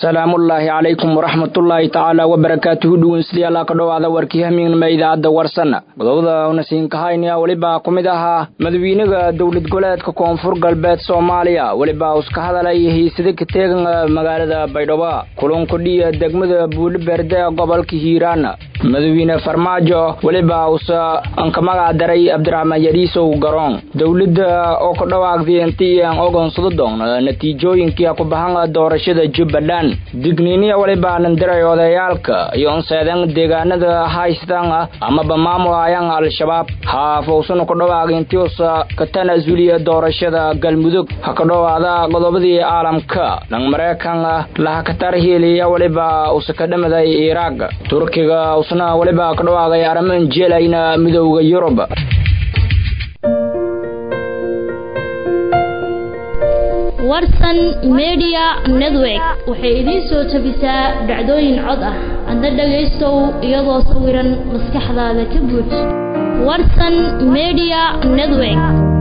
salaamullaahi calaykum waraxmatullaahi tacaala wabarakaatuhu dhegeystayaal ka dhowaada warkii hamiignima idaacadda warsanna godobada nasiinkahayna welibaa ku mid ahaa madawiinaha dowlad goleedka koonfur galbeed soomaaliya welibaa uska hadalay hiisada ka teegan magaalada baydhabo kulankudhiya degmada buuliberde gobolka hiiraan madawiine farmaajo welibaa usa anka magac daray abdiraxmaan yadhiisow garoon dowladda oo ka dhawaaqday intii aan ogonsado doon natiijooyinkii ku bahan doorashada jubbaland digniiniya welibaa nandiray odayaalka iyo unseedan deegaanada haystaan amaba maamulaayaan al-shabaab haafowsana ku dhawaaq intii usa ka tanaasuliya doorashada galmudug ha ka dhowaada qodobadii caalamka dhan maraykan lahakatar hiiliya welibaa usa ka dhamaday iraaq turkiga usna welibaa ka dhawaaqay arriman jeelayna midowda yurub warsan media network waxay idiin soo tabisaa dhacdooyin cod ah adna dhagaystow iyadoo sawiran maskaxdaada ka buuj warsan media network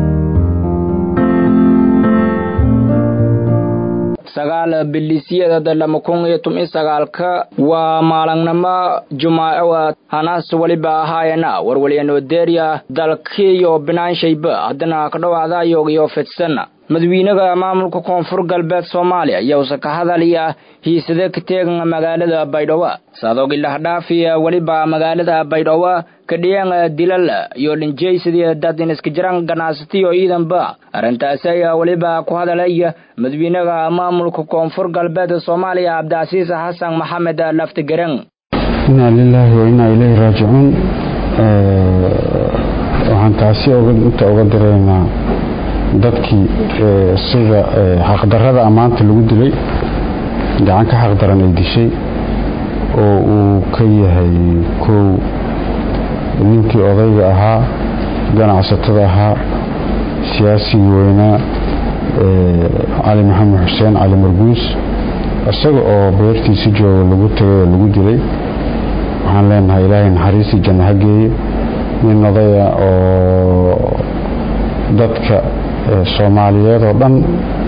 sagaal bilisyada lama kun iyo toban sagaalka waa maalinnimo jumaacowa hanaas weliba ahaayana warwalyanoo deeriya dalkiiyo binaanshayba haddana ka dhowaadayo iyo fidsan madawiinaha maamulka koonfur galbeed soomaaliya ayausa ka hadalaya hiisada ka teegan magaalada baydhabo saadoogi lahdhaafiya weliba magaalada baydhabo kadhiyan dilal iyo dhinjaysadii dadin iska jiraan ganacsatiyo ciidanba arrintaasi ayaa weliba ku hadalaya madawiinaha maamulka koonfur galbeed soomaaliya cabdicasiis xasan maxamed laftigaran inaa lilaahi wa inaa ileyhi raajicuun waxaan taasi inta uga diraynaa dadkii sida xaqdarada ammaanta lagu dilay gacan ka xaqdaran ay dishay oo uu ka yahay kow ninkii odayga ahaa ganacsatada ahaa siyaasigii weynaa cali maxamed xuseen cali marguus isaga oo beertiisi jooga lagu tagay oo lagu dilay waxaan leenahay ilaahay naxariistii janno ha geeye nin odaya oo dadka soomaaliyeed oo dhan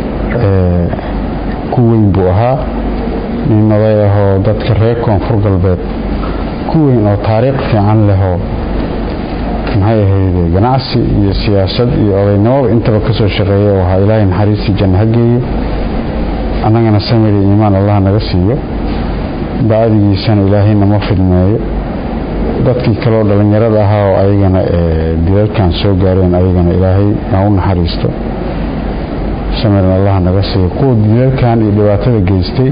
ku weyn buu ahaa nin oday ahoo dadka reer koonfur galbeed ku weyn oo taariikh fiican lehoo maxay ahayde ganacsi iyo siyaasad iyo odaynimada intaba ka soo shaqeeya oo ahaa ilaahay naxariistii janno ha geeye annagana samiri iimaan allah naga siiyo bacdigiisana ilaahay nama fidmeeyo dadkii kaleo dhallinyarada ahaa oo ayagana dilalkan soo gaareen ayagana ilaahay ha u naxariisto samiran allah naga siiyo kuwa dilalkan iyo dhibaatada geystay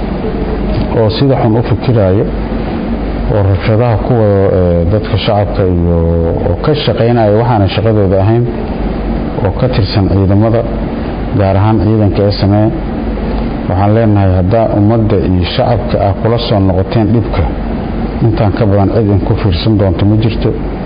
oo sida xun u fikiraayo oo rabshadaha ku wado dadka shacabka iyo oo ka shaqaynaya waxaana shaqadooda ahayn oo ka tirsan ciidamada gaar ahaan ciidanka ee samee waxaan leenahay haddaa ummadda iyo shacabka ah kula soo noqoteen dhibka intaan ka badan cid in ku fiirsan doonto ma jirto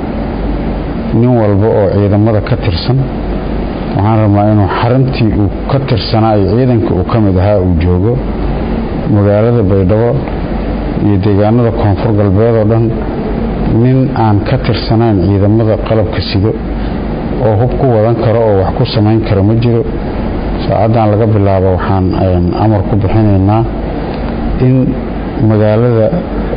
nin walba oo ciidamada ka tirsan waxaan rabnaa inuu xarintii uu ka tirsanaa iyo ciidanka uu ka mid ahaa uu joogo magaalada baydhabo iyo deegaanada koonfur galbeed oo dhan nin aan ka tirsanayn ciidamada qalabka sido oo hub ku wadan karo oo wax ku samayn karo ma jiro saacaddan laga bilaabo waxaan amar ku bixinaynaa in magaalada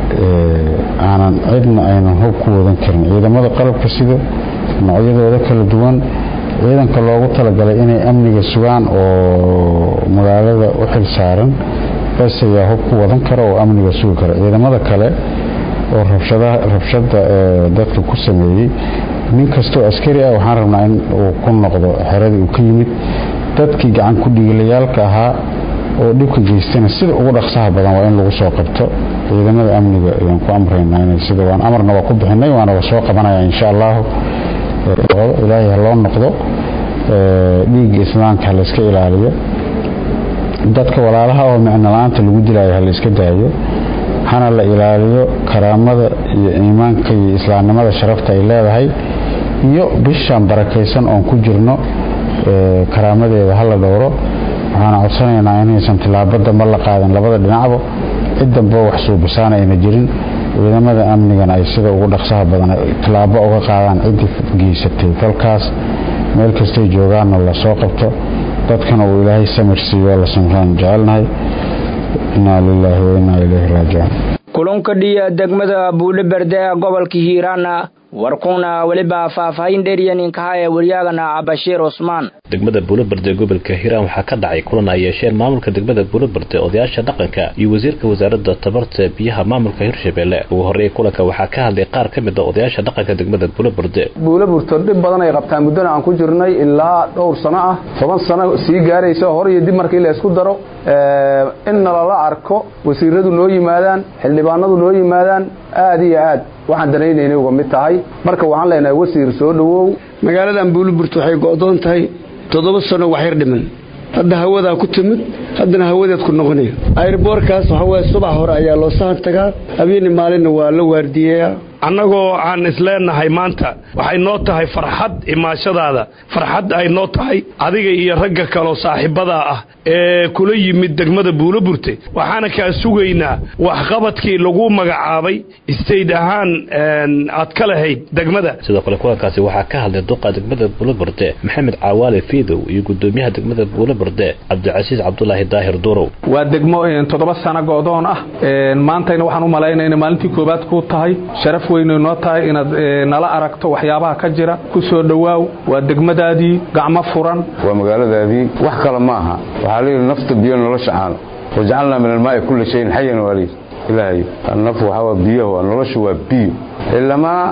aanan cidna aynan hub ku wadan karin ciidamada qalabka sida noocyadooda kala duwan ciidanka loogu talagalay inay amniga sugaan oo magaalada u xil saaran bes ayaa hub ku wadan kara oo amniga sugi kara ciidamada kale oo rabshada dadka ku sameeyey nin kastoo askari ah waxaan rabnaa in uu ku noqdo xeradii uu ka yimid dadkii gacan ku dhiilayaalka ahaa oo dhibka geystana sida ugu dhaqsaha badan waa in lagu soo qabto ciidamada amniga ayaan ku amraynaa inay sida waan amarna waa ku bixinay waana la soo qabanaya insha allahu ilaahay ha loo noqdo dhiigga islaamka ha layska ilaaliyo dadka walaalaha oo micno la-aanta lagu dilaayo ha layska daayo hana la ilaaliyo karaamada iyo iimaanka iyo islaamnimada sharafta ay leedahay iyo bishaan barakaysan oon ku jirno karaamadeeda hala dhowro waxaana codsanaynaa inaysan tilaabada ma la qaadin labada dhinacba cid damba wax suubisaana ayna jirin ciidamada amnigana ay sida ugu dhaqsaha badan tilaabo uga qaadaan ciddii geysatay dalkaas meel kastay joogaanna lasoo qabto dadkana uu ilaahay samir siiyo la samraan jecelnahay innaa lilaahi wa innaa ilayhi raajicuun kulunka dhiya degmada buule berde ee gobolka hiiraana warkuna weliba faahfaahin dheeryaninkaha ee waryaagana cabashiir cusmaan degmada buulaberde gobolka hiiraan waxaa ka dhacay kulan ay yeesheen maamulka degmada buulaberde odayaasha dhaqanka iyo wasiirka wasaaradda tabarta biyaha maamulka hirshabelle ugu horreeyay kulanka waxaa ka hadlay qaar ka mid a odayaasha dhaqanka degmada buulaberde buulaburto dhib badan ay qabtaan muddana aan ku jirnay ilaa dhowr sano ah toban sano sii gaaraysa hor iyo dib markii la isku daro in nalala arko wasiiradu noo yimaadaan xildhibaanadu noo yimaadaan aad iyo aad waxaan danaynayna uga mid tahay marka waxaan leenahay wasiir soo dhowow magaaladan buuliburt waxay go'doon tahay toddoba sano waxyar dhiman hadda hawadaa ku timid haddana hawadeed ku noqonaya ayrboorkaas waxaa waye subax hore ayaa loo sahan tagaa habeeni maalinna waa la waardiyeyaa annagoo aan isleenahay maanta waxay noo tahay farxad imaashadaada farxad ay noo tahay adiga iyo ragga kaloo saaxiibadaa ah ee kula yimid degmada buuloburte waxaana kaa sugaynaa waxqabadkii lagu magacaabay istayd ahaan aad ka lahayd degmada sidoo kale kulankaasi waxaa ka hadlay duqa degmada buuloburde maxamed caawaale fiidow iyo gudoomiyaha degmada buuloburde cabdicasiis cabdulaahi daahir durow waa degmo toddoba sano go'doon ah maantayna waxaan u malaynayna maalintii koowaad ku tahay sharaf weynay noo tahay inaad nala aragto waxyaabaha ka jira ku soo dhowaaw waa degmadaadii gacmo furan waa magaaladaadii wax kale ma aha waxaa layidhi nafta biyo nolosha caana wajcalnaa min almaa'i kulli shayin xayan waaliy ilaahay naf waxaa waa biyaha waa noloshu waa biyo ilamaa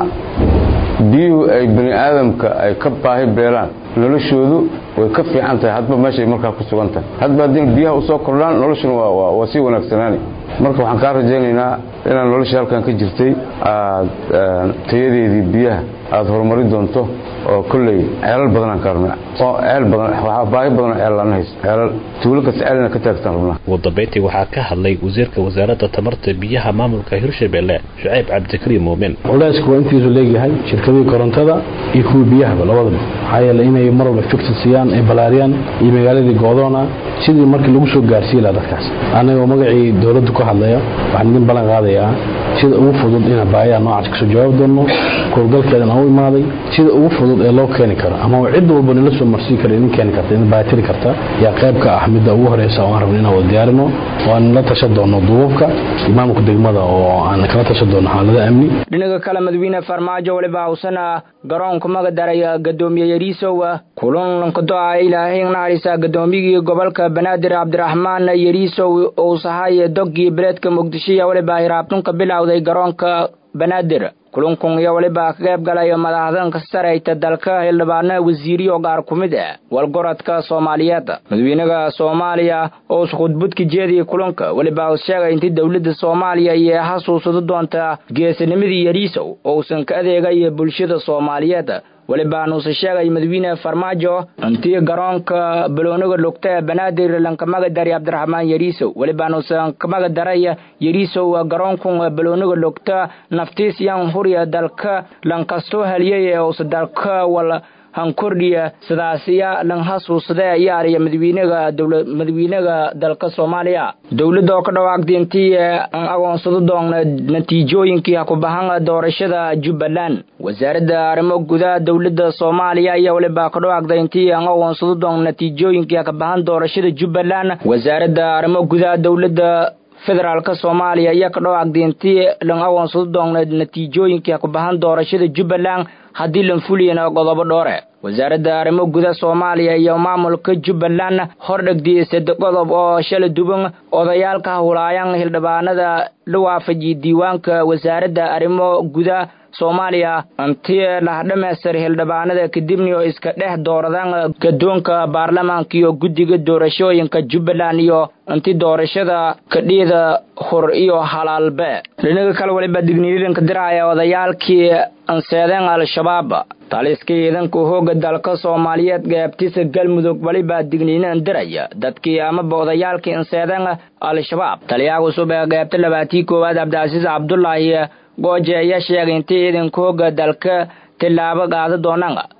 biyuhu ay bani aadamka ay ka baahi beelaan noloshoodu way ka fiican tahay hadba meeshay markaa ku sugan tahay hadba haddii biyaha u soo kordhaan noloshuna waa sii wanaagsanaani marka waxaan kaa rajaynaynaa inaad nolosha halkan ka jirtay aad tayadeedii biyaha aad horumari doonto oo kolley ceelal badanaan ka rabnay oo ceel badan waxaa baahi badan oo ceellaan hayso ceelal tuulo kasta ceelina ka taagtaan rabnaa ugu dambayntii waxaa ka hadlay wasiirka wasaaradda tamarta biyaha maamulka hirshabelle shucayb cabdikariim muumin culayska waa intiisu leegyahay shirkadihii korontada iyo kuwii biyahaba labadaba maxaa yeele inay mar walba fikti siiyaan ay balaariyaan iyo magaaladii goodoona sidii markii lagu soo gaarsiiyi laha dadkaas annagoo magacii dowladdu ka hadlaya waxaan idin ballan qaadayaa sida ugu fudud inaan baayaha noocaas kasoo jawaabi doonno kowlgalkeedan aan u imaaday sida ugu fudud ee loo keeni karo ama cid walba nila soo marsii kara idin keeni karta idin baatiri karta yaa qayb ka ah midda ugu horeysa oo aan rabno inaan wada diyaarino oo aan la tashan doono duubabka imaamka degmada oo aan kala tashan doono xaalada amni dhinaca kale madaxweyne farmaajo waliba hawsana garoonka magadaraya gadoomiye yariisow kulanka do-a ilaahay naxariisa gadoomiyigii gobolka banaadir cabdiraxmaan yariisow uu sahay doggii beledka muqdisho iyo waliba hiraabtunka bilowday garoonka banaadir kulankun iyo waliba ka qayb galay madaxdanka sarayta dalka xildhibaana wasiiriyo gaar ku mid ah walgorodka soomaaliyeed madaxweynaha soomaaliya oo khudbadka jeediyay kulanka waliba uu sheegay intii dowladda soomaaliya iyo xasuusado doonta geesinimadii yariisow oo uusan ka adeegay bulshada soomaaliyeed walibanuuse sheegay madaxweyne farmaajo intii garoonka baloonaga lugta ee banaadir lankamaga daray cabdiraxmaan yariisow walibanuusan kamaga daray yariisow garoonkun baloonaga lugta naftiis yan hurya dalka lankastoo haliyay ee uuse dalka wal hankordhiya sidaasiya lan hasuusade yaariya madaxweynaga dowla madaxweynaga dalka soomaaliya dowladda oo ka dhawaaqday intii aan agoonsado doona natiijooyinkii ha ku bahan doorashada jubbaland wasaaradda arrimo gudaha dowladda soomaaliya ayaa waliba ka dhawaaqday intii aan agoonsado doona natiijooyinkii ha ka bahan doorashada jubbaland wasaaradda arrimo gudaha dowladda federaalka soomaaliya ayaa ka dhawaaqday intii lan agoonsado doona natiijooyinkii ha ku bahan doorashada jubbaland haddii lan fuliyana qodobo dhoore wasaaradda arrimo guda soomaaliya iyo maamulka jubbaland hordhegdiyey sade qodob oo shala duban odayaalka hawlaayan hildhibaanada la waafajiyey diiwaanka wasaaradda arrimo guda soomaaliya intii lah dhammaystir hildhibaanada kadibni oo iska dhex dooradaan gadoonka baarlamaanka iyo guddiga doorashooyinka jubbaland iyo intii doorashada kadhiyada hor iyo halaalbe dhinaga kale waliba digniidanka diraya odayaalkii anseedeen al-shabaab taliska ciidanka hooga dalka soomaaliyeed gaabtisa galmudug waliba digniinan diraya dadkii amaba odayaalkii anseedeen al-shabaab taliyaha cusub ee gaabta labaatii koowaad cabdicasiis cabdulaahi gooje ayaa sheegay intii ciidanka hooga dalka tillaabo qaada doonaan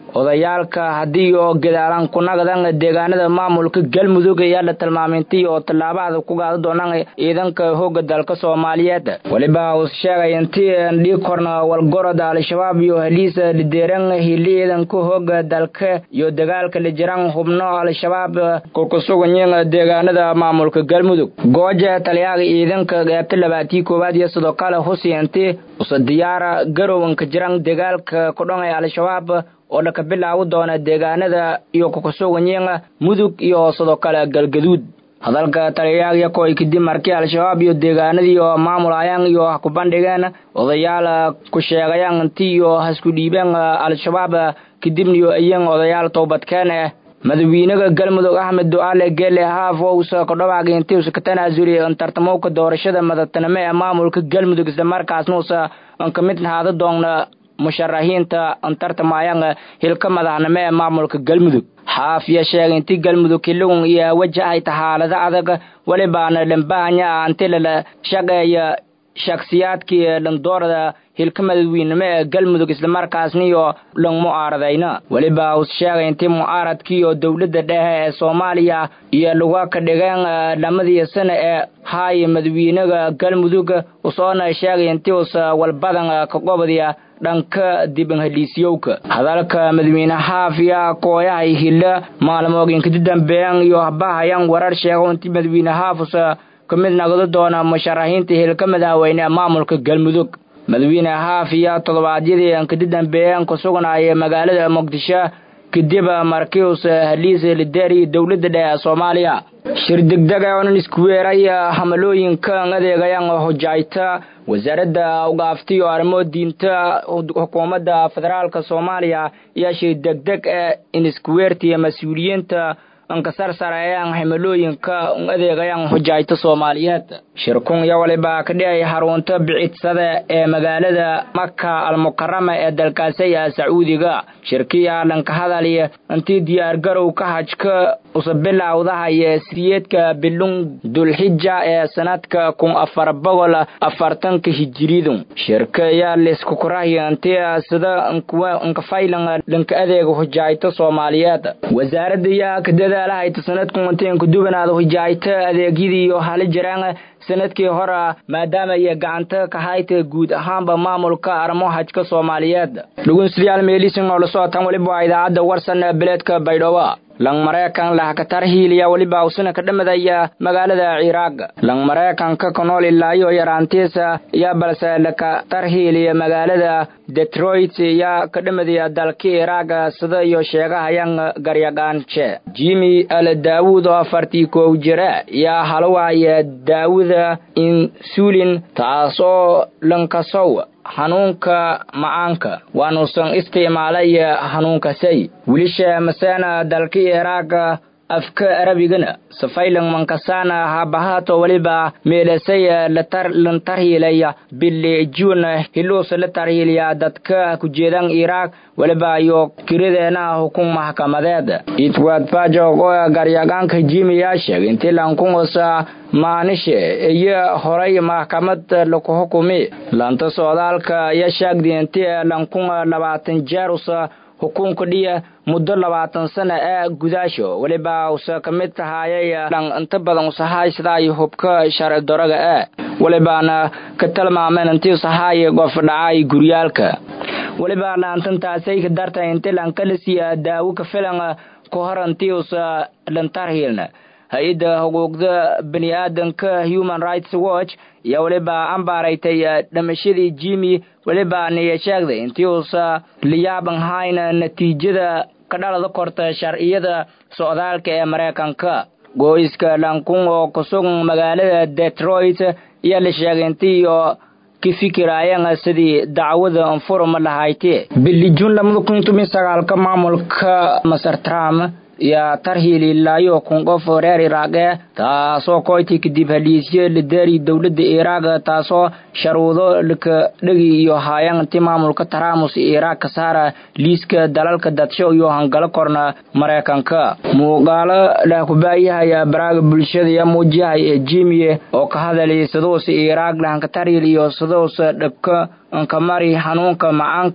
odayaalka haddii oo gadaalan kunagadan deegaanada maamulka galmudug ayaa la tilmaamintii oo tallaabada ku gaada doonaan ciidanka hooga dalka soomaaliyeed weliba uu sheegay intii dhii korna walgorod al-shabaab iyo heliisa lideeran hili ciidanka hooga dalka iyo dagaalka lijiran hubno al-shabaab kukusuganyin deegaanada maamulka galmudug gooja taliyaaga ciidanka qeybta labaatii koowaad iyo sidoo kale husiinti usa diyaara garowanka jiran dagaalka kudhangay al-shabaab oo dhaka bilaawi doona deegaanada iyo kukusuganyin mudug iyo sidoo kale galgaduud hadalka taliyayaagya koy kadib markii al-shabaab iyo deegaanadii oo maamulayaan iyo ku bandhigeen odayaal ku sheegayaan intii iyo hasku dhiibeen al-shabaab kadibna iyo iyan odayaal toobadkeen eh madawiinaha galmudug axmed ducaale geele haaf ousa kodhawaagay intii usa ka tanaasuriya tartamowka doorashada madaxtinimo ee maamulka galmudug islamarkaasna usa ka mid haada doonna musharaxiinta tartamayaan hilka madaxnimo ee maamulka galmudug xaafiya sheegay intii galmudug kilugun iyo wajahay xaalado adag welibaana dhambahanya anti lala shaqeeya shaksiyaadkii dhandoorada hilka madaxweynimo ee galmudug islamarkaasna iyo dhan mucaaradayna weliba uu sheegay intii mucaaradkii oo dowladda dhexe ee soomaaliya iyo luga ka dhigeen dhamadii sana ee haay madaxweynaha galmudug usoona sheegay intii usa walbadan ka qobadiya dhanka diban heliisyowka hadalka madaxweyne xaafiya kooyahay hilla maalmooginkadi dambeeyan iyo habahayan warar sheego intii madaxweyne xaafusa ka mid nagdo doona musharaxiinta hilka madaxweyne ee maamulka galmudug madaxweyne xaafiya toddobaadyadii ankadi dambeeyeen ku sugnaaya magaalada muqdisho kadib markius haliis lideer iyo dowladda dhexe ee soomaaliya shir degdega onan isku weeray hamalooyinka adeegayaan hojayta wasaaradda ugaafti iyo arrimo diinta xukuumadda federaalka soomaaliya ayaa shir degdeg ee in isku weertiya mas-uuliyiinta ankasarsarayaan hamalooyinka adeegayaan hojayta soomaaliyeed shirkun iyo waliba ka dhicay xarunta bicidsada ee magaalada maka almukarama ee dalkaasaya sacuudiga shirkiya dhanka hadaliya intii diyaargarowka hajka usabilawdahaya siriyeedka bilung dulxija ee sanadka kun afar boqol afartanka hijiridu shirka ayaa liskukurahya intii sida nkafaylan dhanka adeega hojayta soomaaliyeed wasaaradda ayaa ka dadaalahayta sanadku intii nkudubanaada hojayta adeegyadii iyo hali jiraan sanadkii hore maadaama ay gacanta ka hayta guud ahaanba maamulka arrimo hajka soomaaliyeed dhugunsidayaal meelisin oo la socotaan weliba waa idaacadda warsan ee beledka baydhabo lang mareykan lahakatar hiiliya weliba usina ka dhamadaya magaalada ciraaq lang mareykanka ka nool ilaayo yaraantiisa iyo balse lakatar hiiliya magaalada detroit iyo ka dhamadaya dalka ciraaq sida iyo sheegahayan garyaqaanshe jimi al daawud oo afartii koow jira iyo halawaya daawuda insulin taasoo lankasow hanuunka macaanka waanuusan isticmaalay hanuunkasay wilisha maseena dalka iraaqa afka arabigana safaylan mankasana habahato waliba meelasay lantarhiilaya bili juun hiluus la tarhiilaya dadka kujeedan iraaq waliba iyo kirideena hukun maxkamadeed itwad bajog oo garyagaanka jimiyaa sheegay intii lankungosa maanishe iyo horay maxkamad laku xukumi lanta socdaalka iyo sheegdi intii lankun labaatan jeerusa hukunka dhiya muddo labaatan sana ee gudaasho weliba usa ka mid tahaayay dhan inta badan usahaay sidaay hubka sharci daraga ee welibaana ka tilmaameen intii usahaay qof dhacay guryaalka weliba dhaantantaasay ka dartay intii lankalisiya daawo ka filan ka hor intii usa dhantarhiilna hay-adda xuquuqda bani aadanka human rights watch iyo weliba ambaaraytay dhamashadii jimi weliba niya sheegday intii uusa liyaaban hayna natiijada ka dhalada korta sharciyada socdaalka ee maraykanka gooyska lankun oo kusugan magaalada detroit ayaa la sheegay intii oo ka fikiraayeen sidii dacwada anfurma lahayti bili juun lamada kun toban sagaalka maamulka masar trump iyo tarhiili ilaayo kun qof reer iraaqe taasoo koyti kadib haliisyo lideeri dowladda iraaq taasoo sharuudo laka dhegi iyo haayaan inti maamulka taraamus iraaq ka saara liiska dalalka dadsho iyo hangalo korna maraykanka muuqaalo lah kubaayahaya baraaga bulshada iyo muujiyahay ee jimiye oo ka hadalay siduus iraaq dhahanka tarhiil iyo siduus dhabka nkamari xanuunka macaanka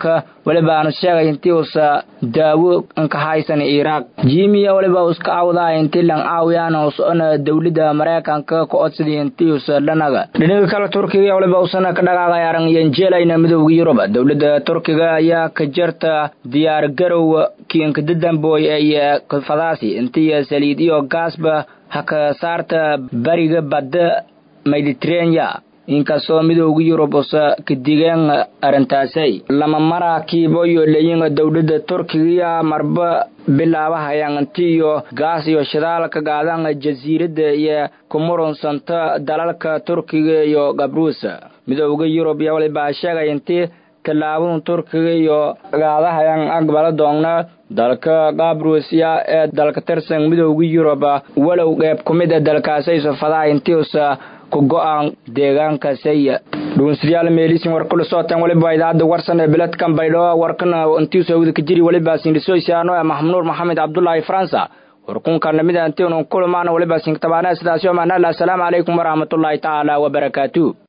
waliba aanu sheegay intii uusa daawo ka haysan iraaq jimiya waliba uska cawdaa intii lan caawiyaan usona dowladda maraykanka ka codsadii intii usa dhanaga dhinaga kale turkiga waliba usana ka dhaqaaqay aran yenjeelayna midowga yurub dowladda turkiga ayaa ka jarta diyaar garow kiinka dadamboy ee fadaasi intii saliid iyo gaasba haka saarta bariga badda mediterania inkastoo midowga yurub usa ka digeen arrintaasay lama maraakiibo iyo leeyin dowladda turkiga marba bilaabahayaan inti iyo gaas iyo shidaal ka qaadaan jasiiradda iyo ku murunsanta dalalka turkiga iyo gabruus midowga yurub iyo walibaa sheegay intii tallaabada turkiga iyo qaadahayaan aqbala doonna dalka qabrusiya ee dalka tirsan midowga yurub walow qeyb ku mid a dalkaasayso fadaha intiusa ku go-aan deegaankasay dhuunsiryaal meelisin war kula sootan waliba idaacadda warsan ee biladkan baydho warkana intiusa wada ka jiri waliba sindhisoysaano ee maxmuud maxamed cabdulaahi faransa warkunka lamida intiunu kulmaana waliba sinktabaana sidaasi oo maanala asalaamu calaykum waraxmatullaahi tacaala wabarakaatu